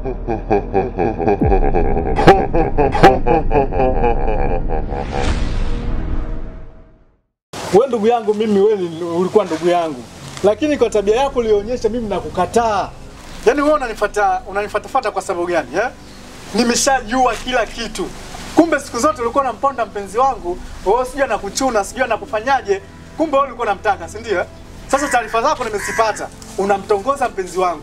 We ndugu yangu mimi, we ni- ulikuwa ndugu yangu, lakini kwa tabia yako ulionyesha mimi nakukataa. Yaani wewe unanifuata unanifuatafuata kwa sababu gani eh? Nimeshajua kila kitu. Kumbe siku zote ulikuwa unamponda mpenzi wangu, wewe sijui anakuchuna, sijui anakufanyaje. Kumbe wewe ulikuwa unamtaka, si ndio? eh? Sasa taarifa zako nimezipata. Unamtongoza mpenzi wangu.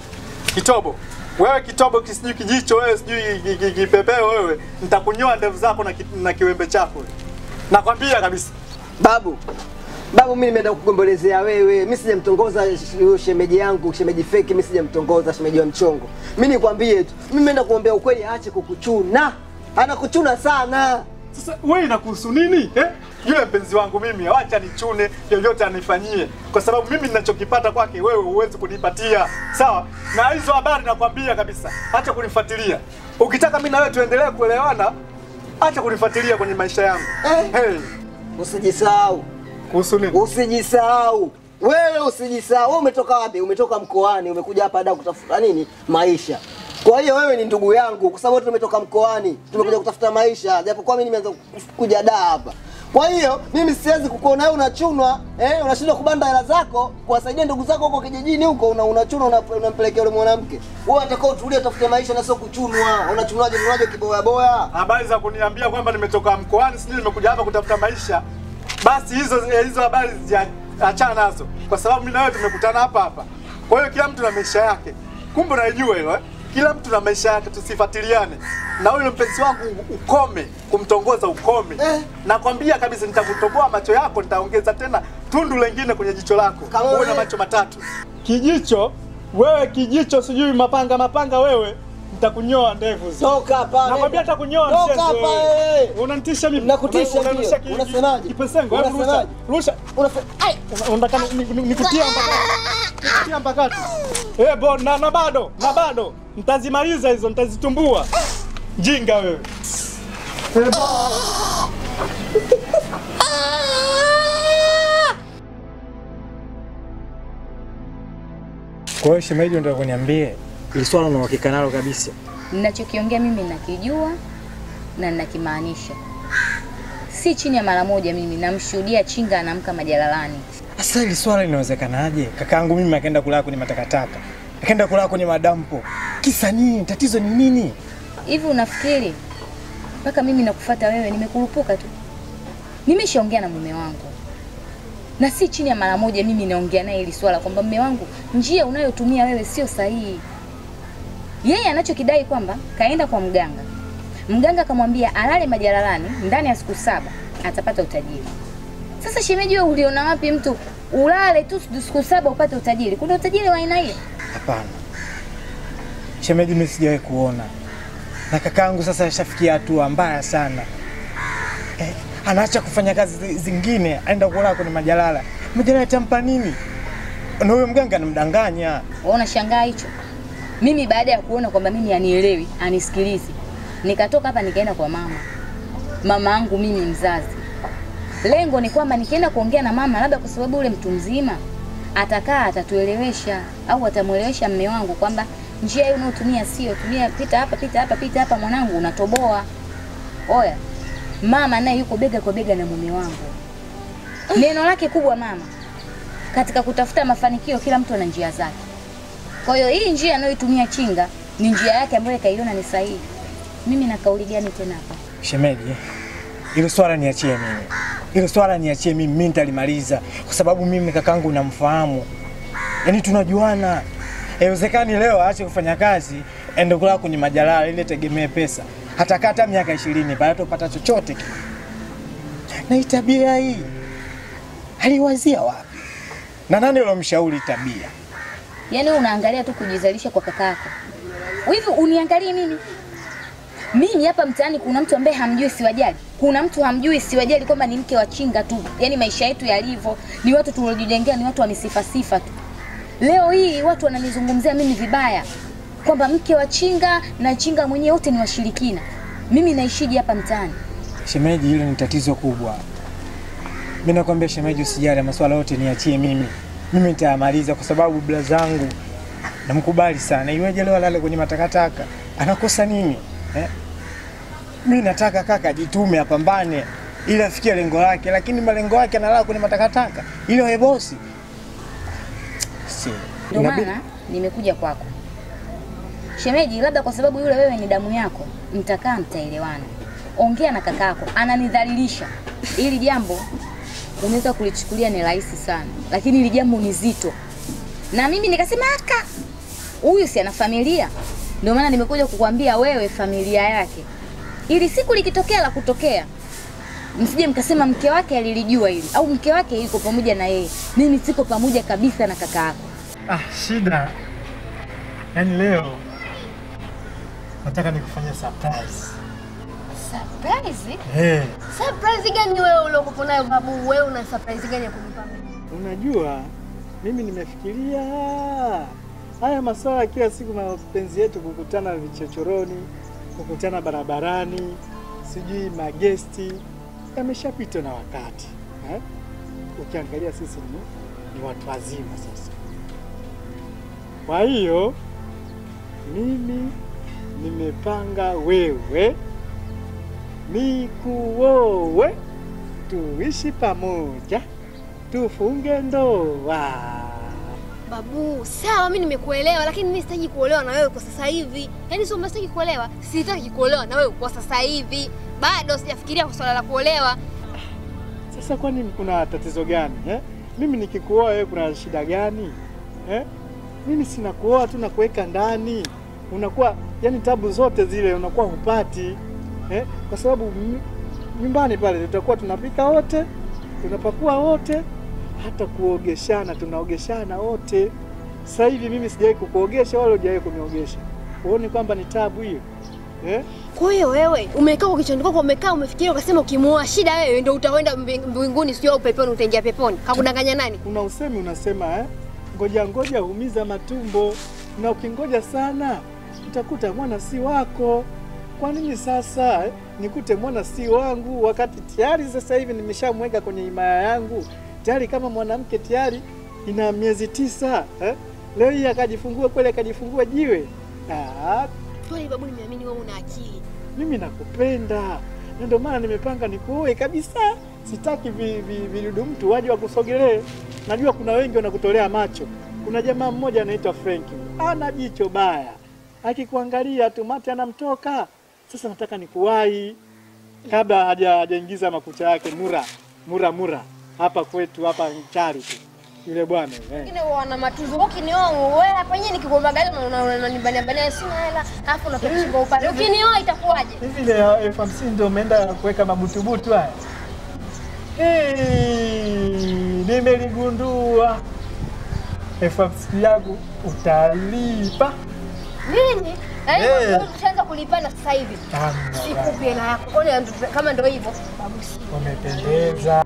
Kitobo. Wewe kitobo kisijui kijicho wewe sijui ki- ki- kipepeo wewe. Nitakunyoa ndevu zako na, ki, na kiwembe chako. Nakwambia kabisa. Babu, babu, mimi nimeenda kukugombelezea wewe. Mimi sijamtongoza sh- huyo shemeji yangu, shemeji feki. Mimi sijamtongoza shemeji wa mchongo. Mimi nikwambie tu, mimi nimeenda kuombea ukweli, aache kukuchuna. Anakuchuna sana. Sasa wewe inakuhusu nini eh? Yule mpenzi wangu mimi, acha nichune, yoyote anifanyie, kwa sababu mimi ninachokipata kwake wewe huwezi kunipatia, sawa? Na hizo habari nakwambia kabisa, acha kunifuatilia. Ukitaka mimi na wewe tuendelee kuelewana, acha kunifuatilia kwenye maisha yangu Eh. hey. Usijisahau, Kuhusu nini? usijisahau wewe, usijisahau. Wewe umetoka wapi? Umetoka mkoani, umekuja hapa da kutafuta nini? Maisha. Kwa hiyo wewe ni ndugu yangu, kwa sababu wote tumetoka mkoani, tumekuja kutafuta maisha, japokuwa mimi nimeanza kuja da hapa. Kwa hiyo mimi siwezi kukuona wewe unachunwa, eh, unashindwa kubanda hela zako kuwasaidia ndugu zako huko kijijini huko, una unachunwa una, unampelekea yule mwanamke. Wewe atakao utulie, utafute maisha na sio kuchunwa. Unachunwaje? Unachunwaje kiboya boya? Habari za kuniambia kwamba nimetoka mkoani, sijui nimekuja hapa kutafuta maisha, basi hizo eh, hizo habari zia- achana nazo, kwa sababu mimi na wewe tumekutana hapa hapa. Kwa hiyo kila mtu na maisha yake, kumbe unaijua hilo eh? Kila mtu na maisha yake, tusifuatiliane. Na huyo mpenzi wangu ukome kumtongoza, ukome Eh. nakwambia kabisa, nitakutoboa macho yako, nitaongeza tena tundu lengine kwenye jicho lako, Kama uwe na wewe- macho matatu. Kijicho wewe, kijicho sijui mapanga mapanga, wewe nitakunyoa ndevu zi. Toka hapa. Nakwambia hatakunyoa Toka mchezo hapa wewe. wewe. Unanitisha mimi. Nakutisha Una- unarusha ndio. ki- Unasemaje? Kipesengo, hebu rusha. Unasemaje? Rusha. Unafe- Ai! Una- Unataka ni- ni- nikutie mpakati. Nikutie mpakati. Eh, bo na, na bado, na bado. Nitazimaliza hizo, nitazitumbua. Jinga wewe. Eh, bo. Kwa hiyo shemeji, ndio kuniambie ili swala una uhakika nalo kabisa? Ninachokiongea mimi nakijua na ninakimaanisha. Si chini ya mara moja mimi namshuhudia Chinga anaamka majalalani. Sasa hili swala linawezekanaje? Kakaangu mimi akaenda kulala kwenye matakataka, akaenda kulala kwenye madampo. Kisa nini? Tatizo ni nini? Hivi unafikiri mpaka mimi nakufuata wewe nimekurupuka tu? Nimeshaongea na mume wangu na si chini ya mara moja mimi naongea naye hili swala kwamba mume wangu, njia unayotumia wewe sio sahihi. Yeye anachokidai kwamba kaenda kwa mganga, mganga akamwambia alale majalalani ndani ya siku saba atapata utajiri. Sasa shemeji, wewe uliona wapi mtu ulale tu siku saba upate utajiri? Kuna utajiri wa aina hiyo? Hapana shemeji, mimi sijawahi kuona, na kakaangu sasa ashafikia hatua mbaya sana eh, anaacha kufanya kazi zi- zingine, aenda kulala kwenye majalala. Majalala yatampa nini? Na huyo mganga anamdanganya. Wewe unashangaa hicho? Mimi baada ya kuona kwamba mimi anielewi, anisikilizi, nikatoka hapa nikaenda kwa mama, mama yangu mimi mzazi. Lengo ni kwamba nikienda kuongea na mama, labda kwa sababu ule mtu mzima atakaa atatuelewesha, au atamwelewesha mme wangu kwamba njia hiyo unayotumia sio, tumia, pita hapa, pita hapa, pita hapa, mwanangu, unatoboa. Oya, mama naye yuko bega kwa bega na mume wangu. Neno lake kubwa mama katika kutafuta mafanikio, kila mtu ana njia zake. Kwa hiyo hii njia anayoitumia Chinga ni njia yake ambayo kaiona ni sahihi. Mimi na kauli gani tena hapa? Shemeji, hilo swala niachie mimi, hilo swala niachie mimi, mimi nitalimaliza kwa sababu mimi kakangu namfahamu, yaani tunajuana. Haiwezekani leo aache kufanya kazi ende kulala kwenye majalala ili tegemee pesa, hatakaa hata miaka ishirini baada tupata chochote kile. Na hii tabia hii aliwazia wapi? Na nani alomshauri tabia? Yaani wewe unaangalia tu kujizalisha kwa kakako. Hivi uniangalie mimi? Mimi hapa mtaani kuna mtu ambaye hamjui siwajali. Kuna mtu hamjui siwajali kwamba ni mke wa Chinga tu. Yaani maisha yetu yalivyo ni watu tuliojijengea ni watu wa misifa sifa tu. Leo hii watu wananizungumzia mimi vibaya kwamba mke wa Chinga na Chinga mwenyewe wote ni washirikina. Mimi naishije hapa mtaani? Shemeji, hilo ni tatizo kubwa. Mimi nakwambia shemeji, usijali, masuala yote niachie mimi, mimi nitayamaliza kwa sababu bila zangu namkubali sana. Iweje leo alale kwenye matakataka? Anakosa nini eh? Mi nataka kaka ajitume, apambane ili afikie lengo lake, lakini malengo yake analala kwenye matakataka ili awe bosi. Si, Ndio inabidi- maana nimekuja kwako shemeji, labda kwa sababu yule wewe ni damu yako, mtakaa mtaelewana. Ongea na kakako, ananidhalilisha. Hili jambo unaweza kulichukulia ni rahisi sana, lakini hili jambo ni zito, na mimi nikasema aka huyu si ana familia. Ndio maana nimekuja kukwambia wewe familia yake, ili siku likitokea la kutokea msije mkasema mke wake alilijua hili au mke wake yuko pamoja na yeye. Mimi siko pamoja kabisa na kaka yako. Ah, shida. Yaani leo nataka nikufanyia surprise. Surprise? Hey, Surprise gani wewe uliokuwa nayo babu? Wewe una surprise gani ya kunipa mimi? unajua mimi nimefikiria haya masuala ya kila siku mapenzi yetu kukutana vichochoroni, kukutana barabarani, sijui magesti yameshapitwa na wakati eh? Ukiangalia sisi ni, ni watu wazima sasa. Kwa hiyo mimi nimepanga wewe nikuowe, tuishi pamoja, tufunge ndoa. Babu, sawa mimi nimekuelewa lakini mimi sitaki kuolewa na wewe kwa sasa hivi. Yaani sio mbona sitaki kuolewa, sitaki kuolewa na wewe kwa sasa hivi. Bado sijafikiria kwa swala la kuolewa. Sasa kwani kuna tatizo gani eh? Mimi nikikuoa wewe kuna shida gani eh? Mimi sina kuoa tu na kuweka ndani, unakuwa yani tabu zote zile unakuwa hupati eh? Kwa sababu m- nyumbani pale tutakuwa tunapika wote, tunapakua wote, hata kuogeshana tunaogeshana wote. Sasa hivi mimi sijawahi kukuogesha wala hujawahi kuniogesha, uone kwamba ni tabu hiyo eh? Kwa hiyo wewe umekaa kwa kichwani kwako umekaa umefikiria ukasema ukimuoa shida wewe ndio utaenda mbing- mbinguni sio au peponi utaingia peponi. Hakudanganya nani? Kuna usemi unasema eh, ngoja ngoja humiza matumbo, na ukingoja sana utakuta mwana si wako. Kwa nini sasa eh, nikute mwana si wangu wakati tayari sasa hivi nimeshamweka kwenye himaya yangu tayari kama mwanamke tayari ina miezi tisa eh? Leo hii akajifungua kweli, akajifungua jiwe. Ah, Kwani babu nimeamini wewe una akili. mimi nakupenda na ndio maana nimepanga nikuoe kabisa. Sitaki vi- vi- vidudu mtu waje wakusogelee. Najua kuna wengi wanakutolea macho. Kuna jamaa mmoja anaitwa Frenki, ana jicho baya, akikuangalia tu mate anamtoka. Sasa nataka nikuwahi kabla haja hajaingiza makucha yake mura mura mura hapa kwetu hapa Nchari tu yule bwana eh. Wengine wana matuzo. Ukinioa wewe hapa yenyewe nikikuomba gari na unanibania bania sina hela. Alafu unatoka upande. Ukinioa itakuwaje? Hivi ile ya elfu hamsini ndio umeenda kuweka mabutubutu haya? Eh, nimeligundua. Elfu hamsini yangu utalipa. Nini? Yaani Eh. wewe ushaanza kulipana sasa hivi. Hamna bwana. Sikupi hela yako. Kwani ndo- kama ndio hivyo babu si. Umependeza.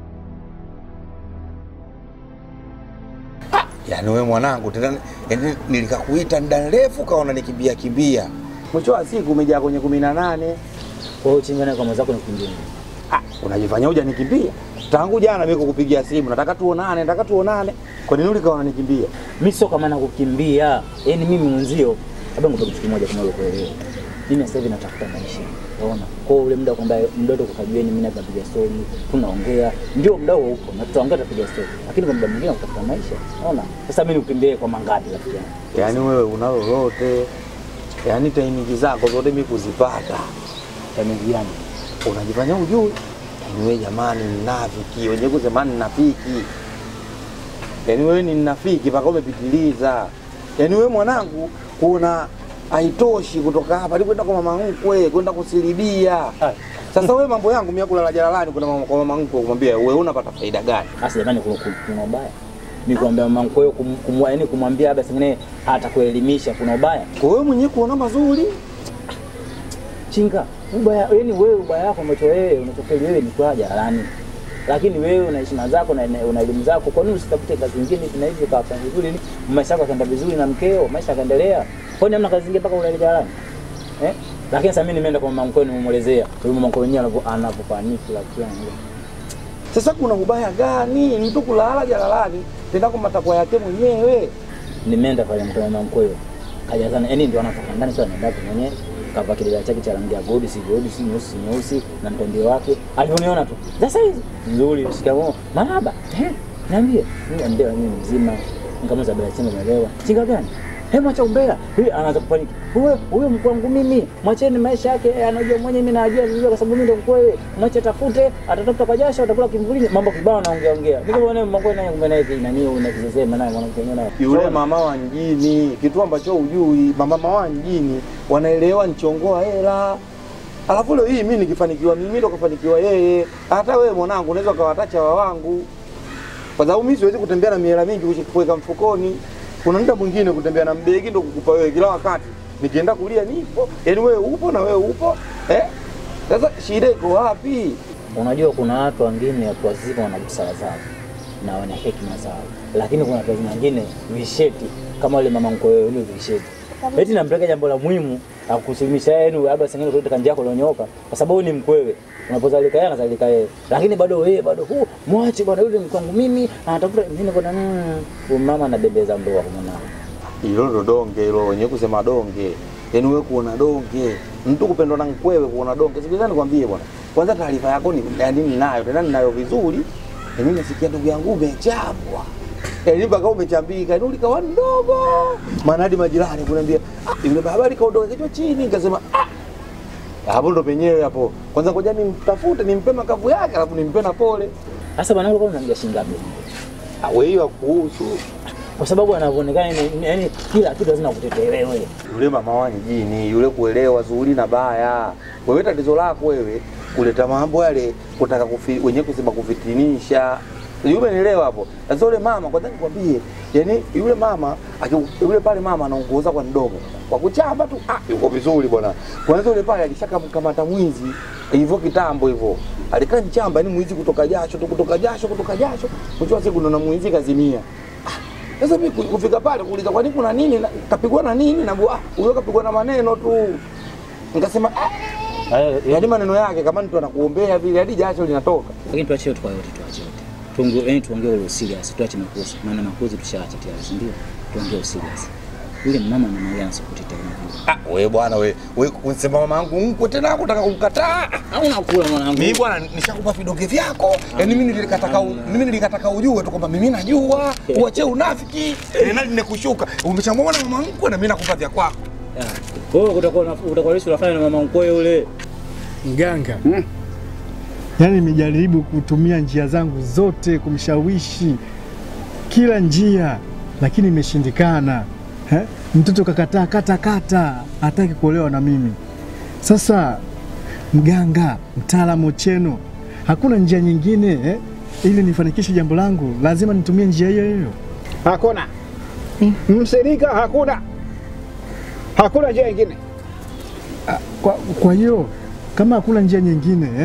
Yaani wewe mwanangu tena yaani nilikakuita muda mrefu kaona nikimbia kimbia. Mwisho wa siku umejaa kwenye kumi na nane. Kwa hiyo chingana kwa mwenzako ni kwingine. Ah, unajifanya huja nikimbia. Tangu jana mimi kukupigia simu nataka tuonane, nataka tuonane. Kwa nini ulikaona nikimbia? Mimi sio kama nakukimbia. Yaani mimi mwenzio, labda ngoja kitu kimoja kama wewe kuelewa. Mimi sasa hivi natafuta maisha. Unaona? Kwa hiyo ule muda kwamba mdodo kukajueni mimi napiga story, tunaongea, ndio muda huo upo na tutaongea tutapiga story. Lakini kwa muda mwingine kutafuta maisha. Unaona? Sasa mimi nikukimbie kwa mangapi rafiki yangu? Yaani wewe una lolote. Yaani taimiki zako zote mimi kuzipata. Yaani yani. Unajifanya ujui. Yaani wewe jamani mnafiki, wenyewe kusema ninafiki. Yaani wewe ni mnafiki mpaka umepitiliza. Yaani wewe mwanangu kuna haitoshi kutoka hapa ili kwenda kwa mama mkwe, kwenda kusilibia. Sasa wewe mambo yangu mimi kulala jalalani kuna mama, kwa mama mkwe kumwambia wewe unapata faida gani? Sasa jamani kuna kuna ubaya. Mimi kuambia mama mkwe kum, kum, yaani kumwambia labda singine hata kuelimisha kuna ubaya. Kwa wewe mwenyewe kuona mazuri. Chinga, ubaya yani wewe ubaya wako ambacho wewe unachofeli wewe ni kwa jalalani. Lakini wewe una heshima zako na una elimu zako, kwa nini usitafute kazi nyingine na hivyo kafanya vizuri ili maisha yako yakaenda vizuri na mkeo, maisha yakaendelea. Kwa nini hamna kazi nyingine mpaka ulale jalalani? Eh? Lakini sasa mimi nimeenda kwa mama mkwe nimemuelezea, yule mama mkwe mwenyewe anavyo- anavyofaniki lakini Sasa kuna ubaya gani mtu kulala jalalani tena kwa matakwa yake mwenyewe? nimeenda pale mkwe mama mkwe. kajazana, yani ndio anatoka ndani sio anaenda kwenye kava kidela chake cha rangi ya gold, si gold, si nyeusi, si nyeusi na mtandio wake. Alioniona tu. Sasa hizi nzuri, shikamoo. Marhaba. Eh, niambie. Mimi ndio mimi mzima. Nikamuza bila chinga umeelewa. Chinga gani? Hebu acha umbea. Huyu anaanza kupaniki. Huyo huyo mkuu wangu mimi. Mwacheni maisha yake, eh, anajua mwenyewe mimi najua vizuri kwa sababu mimi ndio mkuu wewe. Mwache tafute, atatafuta kwa jasho, atakula kimvulini. Mambo kibao naongea ongea. Mimi kama naye mambo naye kumbe naye nani unakisema naye mwanamke mwenyewe naye. yule mama wa mjini, kitu ambacho hujui, mamama wa mjini wanaelewa nichongoa hela. Alafu leo hii mimi nikifanikiwa mimi ndo kafanikiwa yeye. Hata wewe mwanangu unaweza ukawatacha wa wangu. Kwa sababu mimi siwezi kutembea na mihela mingi kuweka mfukoni. Kuna muda mwingine kutembea na mbegi ndo kukupa wewe kila wakati. Nikienda kulia nipo, yaani wewe upo na wewe upo. Eh? Sasa shida iko wapi? Unajua kuna watu wengine watu wazima wana busara zao na wana hekima zao, lakini kuna watu wengine visheti kama yule mama mkwe wewe, ni visheti eti nampeleka jambo la muhimu akusilimisha yeye, yani labda sengine kuleta kanjia yako iliyonyooka, kwa sababu ni mkwewe. Unapozalika yeye anazalika yeye, lakini bado wewe bado huu mwache bwana, yule mkwangu mimi anatafuta mimi niko na mm, huyu mama anabembeza ndoa kwa mwanao. Hilo ndo donge hilo, wenyewe kusema donge. Yaani wewe kuona donge, mtu kupendwa na mkwewe kuona donge. Sikiliza nikwambie bwana. Kwanza taarifa yako ni yaani ninayo, tena ninayo vizuri. Na mimi nasikia ndugu yangu umechapwa. Yaani mpaka umechambika, yaani ulikawa ndogo. Maana hadi majirani kuniambia, ah, yule baba alikaondoka kichwa chini, nikasema ah, hapo ndo penyewe hapo. Kwanza ngoja nimtafute, nimpe makavu yake, alafu nimpe na pole. Sasa bwana, ulikuwa unamjia shilingi ngapi? Ah, wewe hiyo kuhusu Kwa sababu anavyoonekana ni- yani kila kitu lazima kutetea wewe. yule mama wa mjini yule kuelewa zuri na baya. Wewe tatizo lako wewe kuleta mambo yale kutaka kufi, wenyewe kusema kufitinisha. Yule nielewa hapo. Sasa yule mama kwanza nikwambie, yani yule mama aki- yule pale mama anaongoza kwa mdomo. Kwa kuchapa tu ah yuko vizuri bwana. Kwanza yule pale alishakamkamata mwizi hivyo kitambo hivyo. Alikaa mchamba yani mwizi kutoka jasho tu kutoka jasho kutoka jasho. Mwisho wa siku ndo na mwizi kazimia. Sasa mimi ku- kufika pale kuuliza kwa nini kuna nini, na- kapigwa na nini, na ah, huyo kapigwa na maneno tu. Nikasema ah, Eh, yaani maneno yake kama mtu anakuombea vile hadi jasho linatoka. lakini tuache yote kwa yote, tuache yote. Tuongee, yani tuongee ule serious, tuache makosa. Maana makosa tushaacha tayari, si ndio? Tuongee serious. Yule mama anaongea na sokoti tena vile. Ah, wewe bwana wewe, wewe unasema mama yangu mkwe tena kutaka kumkataa. Hauna kula mwanangu. Mimi bwana nishakupa vidonge vyako. Yaani mimi nilikataka u- mimi nilikataka ujue tu kwamba mimi najua, uache unafiki. Eh, nani nimekushuka. Umeshamwona mama mkwe na mimi nakupa vya kwako. Ah, Wewe utakuwa una- utakuwa leo unafanya na mama mkwe yule. Mganga, yaani nimejaribu kutumia njia zangu zote kumshawishi kila njia, lakini imeshindikana. Eh? Mtoto kakataa kata kata, hataki kuolewa na mimi. Sasa mganga, mtaalamu Ocheno, hakuna njia nyingine eh? ili nifanikishe jambo langu, lazima nitumie njia hiyo hiyo. Hakuna msirika, hakuna hakuna njia ingine. Kwa, kwa hiyo kama hakuna njia nyingine eh?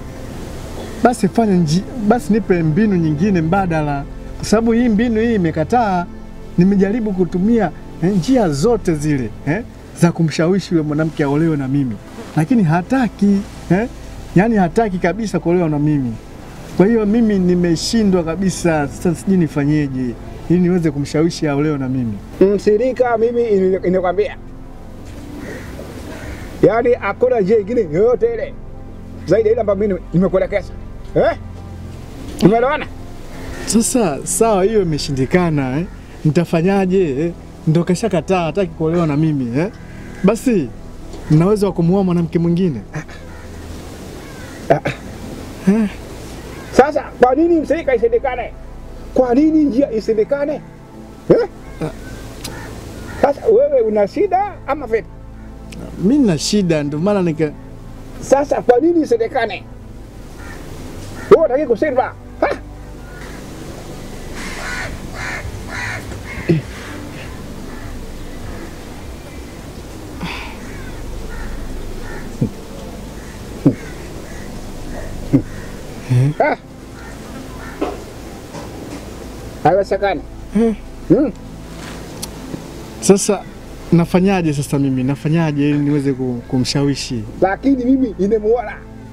basi fanya nji, basi nipe mbinu nyingine mbadala, kwa sababu hii mbinu hii imekataa. Nimejaribu kutumia eh, njia zote zile eh, za kumshawishi yule mwanamke aolewe na mimi, lakini hataki eh? Yaani hataki kabisa kuolewa na mimi. Kwa hiyo mimi nimeshindwa kabisa. Sasa sijui nifanyeje ili niweze kumshawishi aolewe na mimi. Msirika, mimi ini- inakwambia, yaani hakuna njia ingine yoyote ile zaidi ya ile ambayo mimi nimekuelekeza eh? Umeelewana? Sasa sawa, hiyo imeshindikana eh? Nitafanyaje eh? Ndo kashakataa, hataki kuolewa na mimi eh? Basi mnaweza wa kumuoa mwanamke mwingine Sasa kwa nini msirika isindikane? Kwa nini njia isindikane eh? Sasa wewe una shida ama vipi? mi na shida, ndio maana nika Sasa kwa nini isindikane? Wewe unataka kushindwa ha? Ha? Haiwezekani. Hmm. sasa nafanyaje? Sasa mimi nafanyaje ili niweze ku- kumshawishi? lakini mimi nimemuona,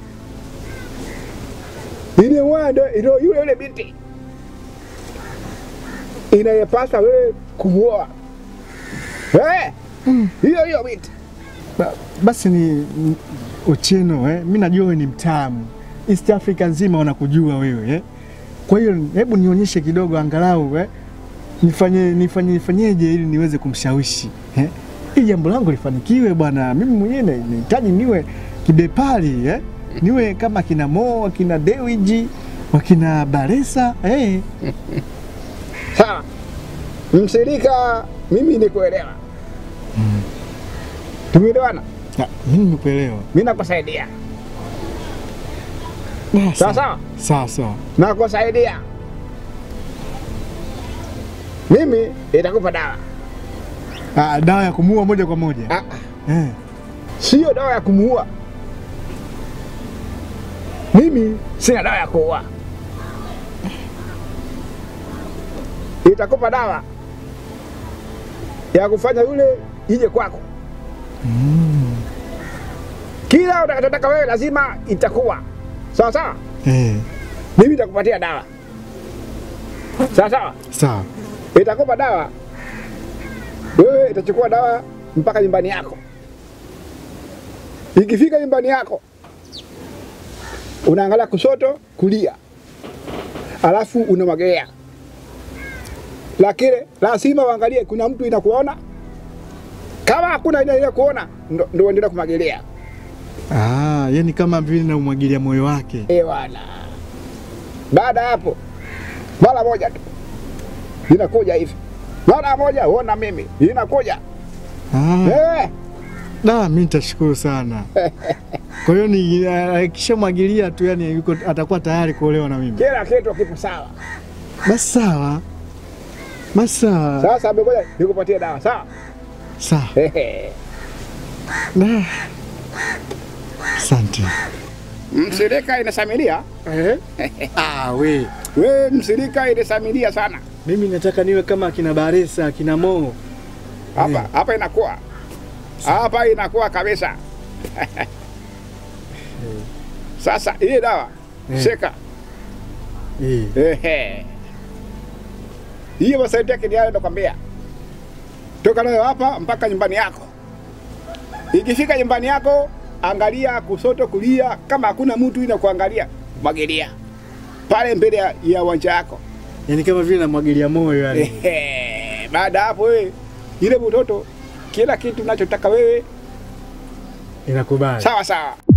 nimemuona ndo ndo yule yule binti inayepasa wewe kumuoa. Eh, hiyo hiyo binti. Ba, basi ni ni- Ochieno eh? Mi najua wewe ni mtamu, East Africa nzima wanakujua wewe eh? Kwa hiyo hebu nionyeshe kidogo angalau eh? Nifanye nifanye nifanyeje ili niweze kumshawishi eh? Ili jambo langu lifanikiwe bwana. Mimi mwenyewe na- nahitaji niwe kibepari eh? Niwe kama kina Mo, wakina Dewiji, wakina Baresa eh? Sawa, mshirika, mimi nikuelewa, tumeelewana, Ah, Mimi nimekuelewa. mimi nakusaidia. Ah, Sawa sawa, Sawa sawa. nakusaidia. Mimi itakupa dawa, Ah, dawa ya kumuua moja kwa moja Ah, eh. sio dawa ya kumuua. Mimi sina dawa ya kuua, itakupa dawa ya kufanya yule ije kwako. Kila utakachotaka wewe lazima itakuwa sawa sawa. Eh. Mimi nitakupatia dawa sawa sawa, Sawa. itakupa dawa wewe, itachukua dawa mpaka nyumbani yako. Ikifika nyumbani yako, unaangalia kushoto, kulia, alafu unamwagelea, lakini lazima uangalie kuna mtu inakuona. Kama hakuna ile kuona, ndo ndo uendelee kumwagelea. Ah, yani kama vile naumwagilia moyo wake. Eh bwana. Baada ya hapo mara moja tu inakuja hivi, mara moja uona mimi inakuja Ah, eh. da, mimi nitashukuru sana. Kwa hiyo ni akishamwagilia tu, yani yuko atakuwa tayari kuolewa na mimi. Kila kitu kipo sawa. Basi sawa, basi sawa, Sasa amegoja nikupatie dawa sawa. sawa. Ehe. Da. Asante. Msirika inasamilia Ah, we we, msirika inasamilia sana mimi nataka niwe kama akina Baresa, akina Mo. hapa hapa, inakuwa hapa inakuwa kabisa. Sasa hii dawa Eh. shika, Eh. ehe, hiyo masaidia kiniale, nakwambia toka nayo hapa mpaka nyumbani yako. Ikifika nyumbani yako, angalia kusoto, kulia, kama hakuna mtu ina kuangalia, mwagilia pale mbele ya- ya uwanja yako. Yani kama vile namwagilia moyo yani. Ehe, baada ya hapo wewe ile mtoto kila kitu unachotaka wewe Inakubali. sawa sawa.